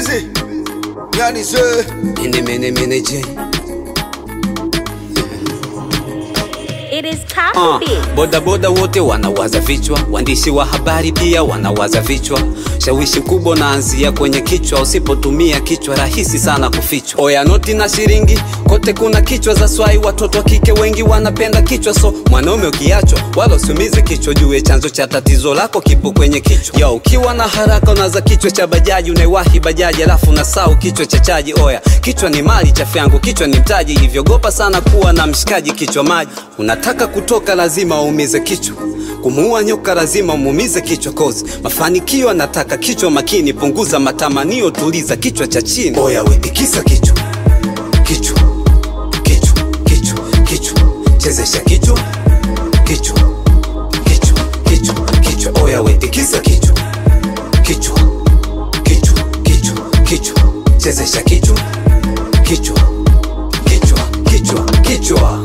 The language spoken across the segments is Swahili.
busy. Yani sir. Mene mene mene J. It is Ah, Copy Beat. boda boda wote wanawaza vichwa, waandishi wa habari pia wanawaza vichwa. Shawishi kubwa unaanzia kwenye kichwa, usipotumia kichwa rahisi sana kufichwa. Oya noti na shilingi, kote kuna kichwa za swai. Watoto wa kike wengi wanapenda kichwa, so mwanaume ukiachwa, wala usiumize kichwa, jue chanzo cha tatizo lako kipo kwenye kichwa. Yo, ukiwa na haraka unaza kichwa cha bajaji, unaiwahi bajaji alafu unasahau kichwa cha chaji. Oya, kichwa ni mali chafu yangu, kichwa ni mtaji, hivyo gopa sana kuwa na mshikaji kichwa maji. Unataka kutoka lazima uumize kichwa kumuua nyoka lazima umuumize kichwa kozi mafanikio anataka kichwa makini punguza matamanio tuliza kichwa cha chini oya wetikisa kichwa kichwa kichwa kichwa kichwa chezesha kichwa kichwa kichwa kichwa kichwa oya wetikisa kichwa kichwa kichwa kichwa kichwa chezesha kichwa kichwa kichwa kichwa kichwa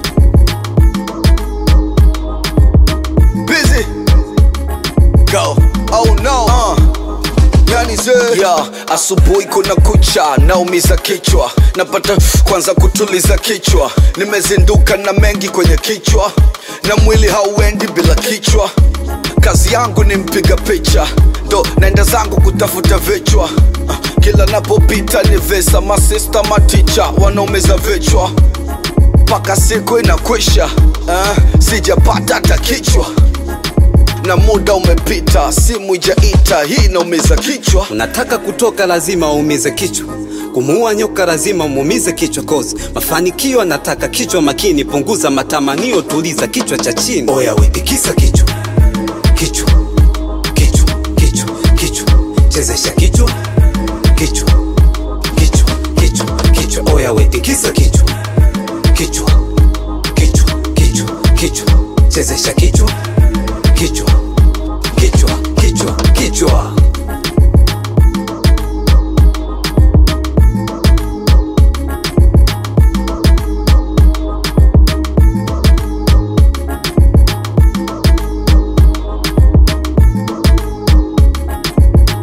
Busy. Go. Oh no. Uh. Yani sir. ya asubuhi kuna kucha naumiza kichwa napata kwanza kutuliza kichwa nimezinduka na mengi kwenye kichwa na mwili hauendi bila kichwa kazi yangu ni mpiga picha ndo naenda zangu kutafuta vichwa Ah, kila napopita ni vesa masista maticha wanaumeza vichwa mpaka siku inakwisha uh, sijapata hata kichwa na muda umepita simu ijaita hii inaumiza kichwa unataka kutoka lazima uumize kichwa kumuua nyoka lazima umuumize kichwa kozi mafanikio anataka kichwa makini punguza matamanio tuliza kichwa cha chini oya wetikisa kichwa kichwa kichwa kichwa kichwa chezesha kichwa kichwa kichwa kichwa kichwa oya wetikisa kichwa kichwa kichwa kichwa kichwa chezesha kichwa kichwa